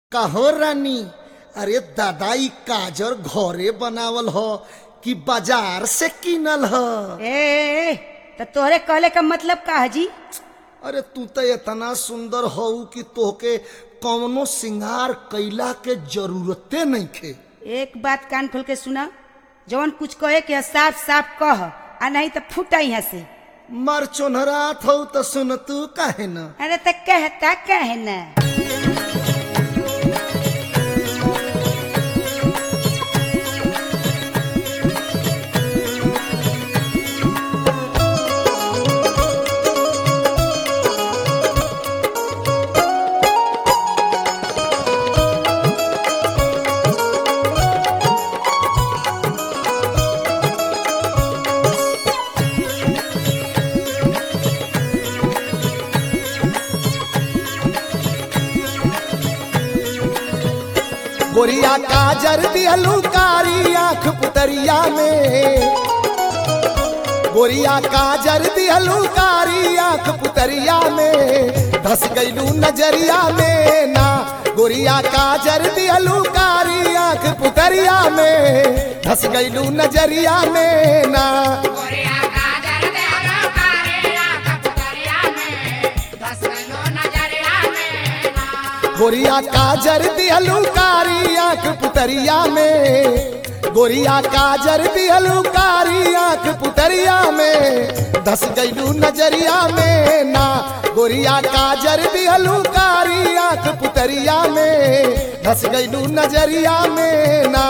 कहो रानी अरे दादा ई काजर घरे बनावल ह कि बाजार से किनल ह ए तो तोहरे कहले का मतलब का है जी अरे तू तो इतना सुंदर हऊ कि तोहके कौनो सिंगार कैला के जरूरते नहीं खे एक बात कान खोल के सुना जवन कुछ कहे के है, साफ साफ कह आ नहीं तो फूटा यहाँ से मर चोनहरात हऊ तो सुन तू काहे न अरे तो कहता कहे ना गोरिया काजर दिहलू कारी आंख पुतरिया में गोरिया काजर दिहलू कारी आंख पुतरिया में धस गईलू नजरिया में ना गोरिया काजर दिहलू कारी आंख पुतरिया में धस गईलू नजरिया में ना गोरिया काजर दिहलू कारी आंख पुतरिया में गोरिया काजर दिहलू कारी आंख पुतरिया में धस गईलू नजरिया में ना गोरिया काजर दिहलू कारी आंख पुतरिया में धस गईलू नजरिया में ना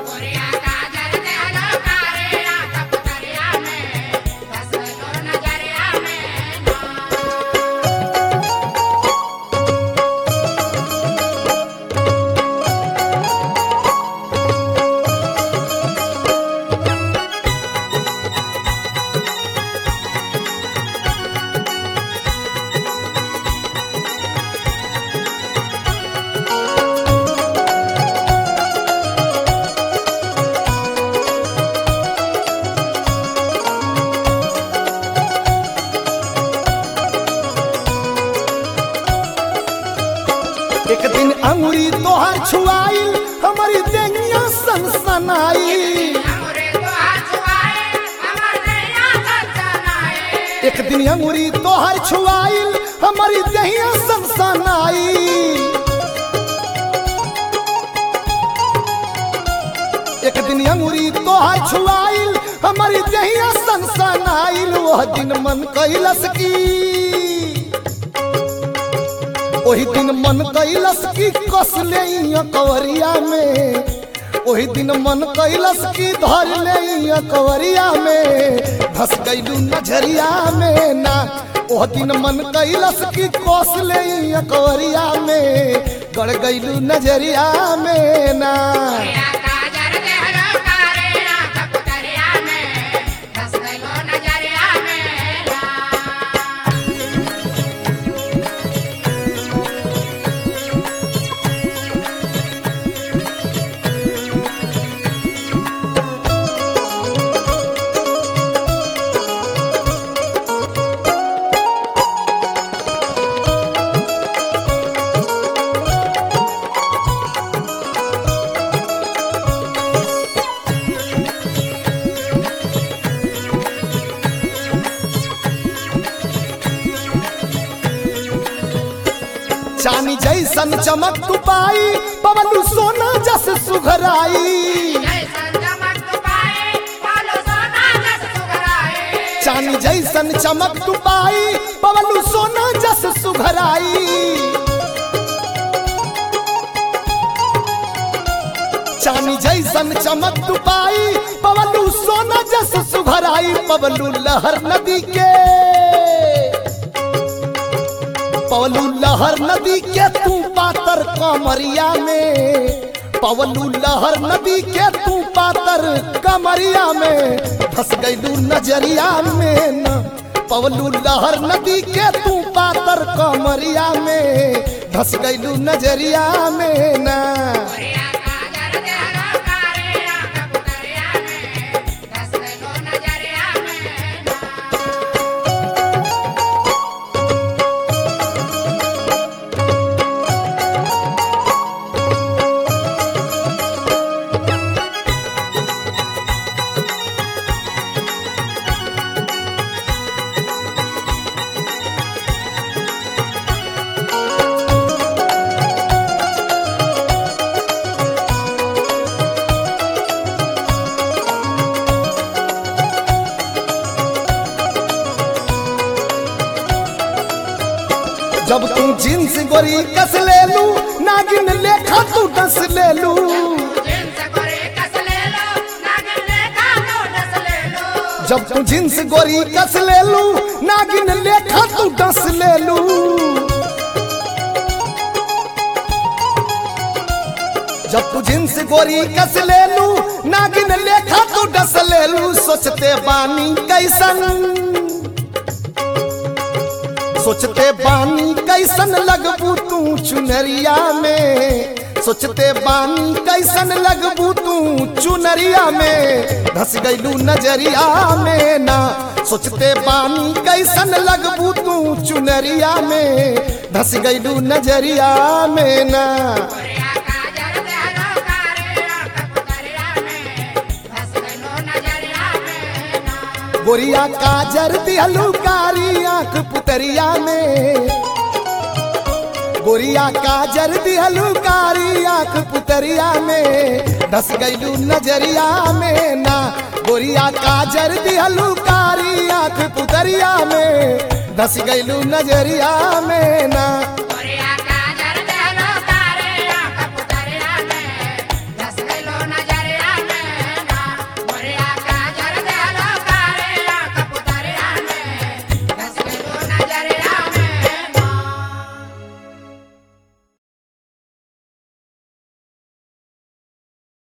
एक दिन अंगुरी तोहर छुआइल हमारी देंगिया सनसनाई एक दिन अंगुरी तोहर छुआइल हमारी दहिया सनसनाई एक दिन अंगुरी तोहर छुआइल हमारी दहिया सनसनाइल वह दिन मन कैलस की ओही दिन मन कैलस की कस ले कवरिया में ओही दिन मन कैलस की धर ले कवरिया में धस गईलू नजरिया में ना ओह दिन मन कैलस की कस ले कवरिया में गड़ गईलू नजरिया में ना चानी जैसन चमक तू पाई पवलू सोना जस सुघराई चानी जैसन चमक तू पाई पवलू सोना जस सुघराई चानी जैसन चमक तू पाई पवलू सोना जस सुघराई पवलू लहर नदी के पवलू लहर नदी के तू पातर कमरिया में पवलू लहर नदी के तू पातर कमरिया में फंस गईलू नजरिया में न पवलू लहर नदी के तू पातर कमरिया में धस गईलू नजरिया में ना जींस गोरी कस ले लू नागिन लेखा तू डस ले लू जब तू जींस गोरी कस ले लू नागिन लेखा तू डस ले लू जब तू जींस गोरी कस ले लू नागिन लेखा तू डस ले लू सोचते बानी कैसन सोचते बानी कैसन लगबू तू चुनरिया में सोचते बानी कैसन लगबू तू चुनरिया में धस गईलू नजरिया में ना सोचते बानी कैसन लगबू तू चुनरिया में धस गईलू नजरिया में ना गोरिया काजर दिहलू कारी आंख पुतरिया में गोरिया काजर दिहलू कारी आंख पुतरिया में धस गईलू नजरिया में ना गोरिया काजर दिहलू कारी आंख पुतरिया में धस गईलू नजरिया में ना